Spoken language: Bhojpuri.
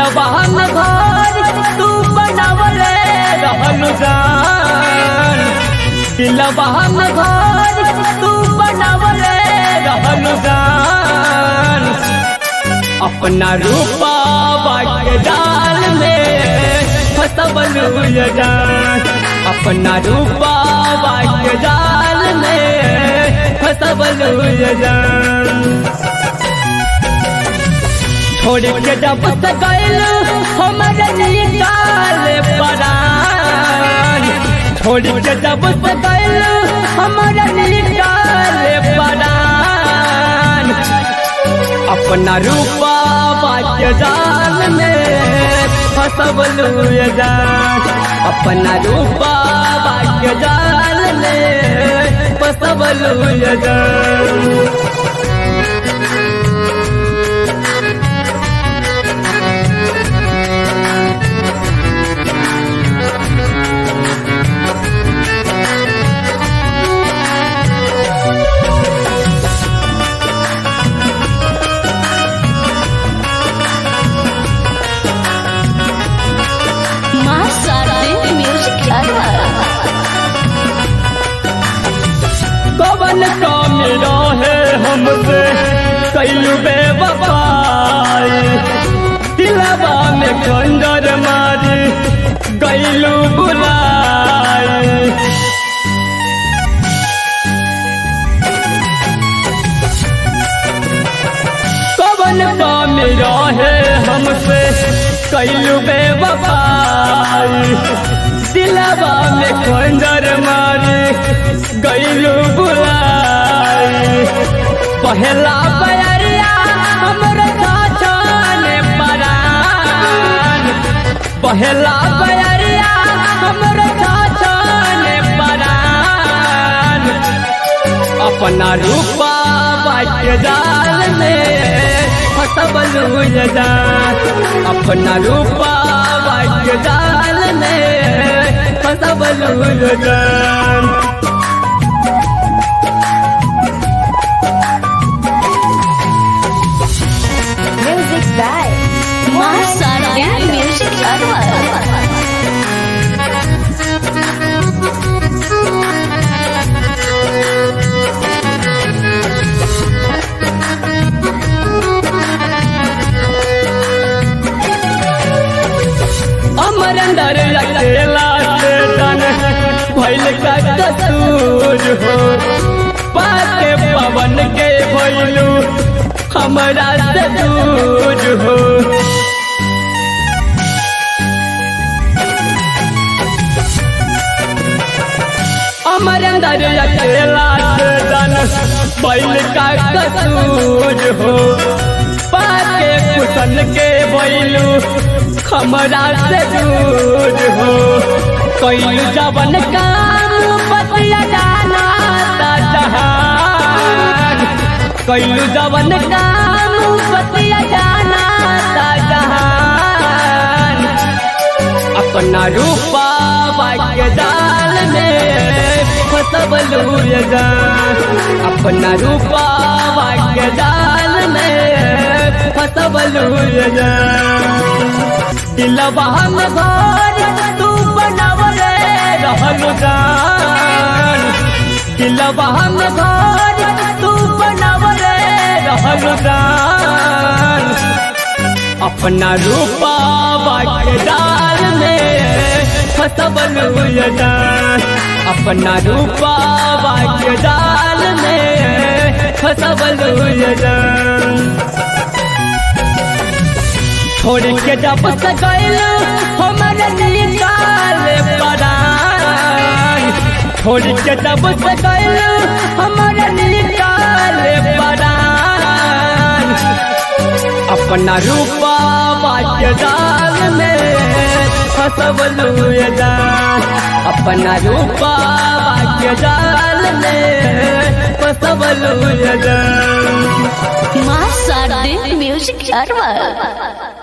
दिलवा में घर तू बनावले रहलु जान दिलवा में घर तू बनावले रहलु जान अपना रूपा के डाल में फसबलू ये जान अपना रूपा के डाल में फसबलू ये जान छोड़ के जब से गैल हमारे निकाल परान छोड़ के जब से गैल हमारे निकाल परान अपना रूपा बाज जाल में फसबलू ये जान अपना रूपा बाज जाल में फसबलू ये जान माँ शारदे म्यूजिक लवर कवन काम रहे हमसे कैलू बेवफाई दिलवा में खंजर मारी गैलू बुलाई कवन काम रहे हमसे कैलू बेवफाई दिलवा में खंजर मारी गैलू बुलाई पहला बयरिया हमरे छाछाने परान पहला बयरिया हमरे छाछाने परान अपना रूपा बाज जाल में फसबलू ये जान अपना रूपा बाज जाल में फसबलू ये जान Music by माँ शारदे म्यूजिक लवर अमर अंदर अकेला से तन भइल का कसूर हो पाके पवन के भइलू हमरा से दूर हो अमर अंदर अकेला से तन भइल का कसूर हो पाके कुशन के भइलू हमरा से दूर हो कैलू जवन काम बतिया जाना ता जहान कैलू जवन काम बतिया जाना ता जहान अपना रूपा बाग्य जाल में फसबलू ये जान अपना रूपा बाग्य जाल में फसबलू ये जान दिलवा में घर तू बनावले रहलु जान दिलवा में घर तू बनावले रहलु जान अपना रूपा बाटे डाल में फसबलू ये जान अपना रूपा बाटे डाल में फसबलू ये जान छोड़ के जब से गैल हमारे निकाल परान छोड़ के जब से गैल हमारे निकाल परान अपना रूपा बाज जाल में फसबलू ये जान अपना रूपा बाज जाल में फसबलू ये जान माँ शारदे म्यूजिक लवर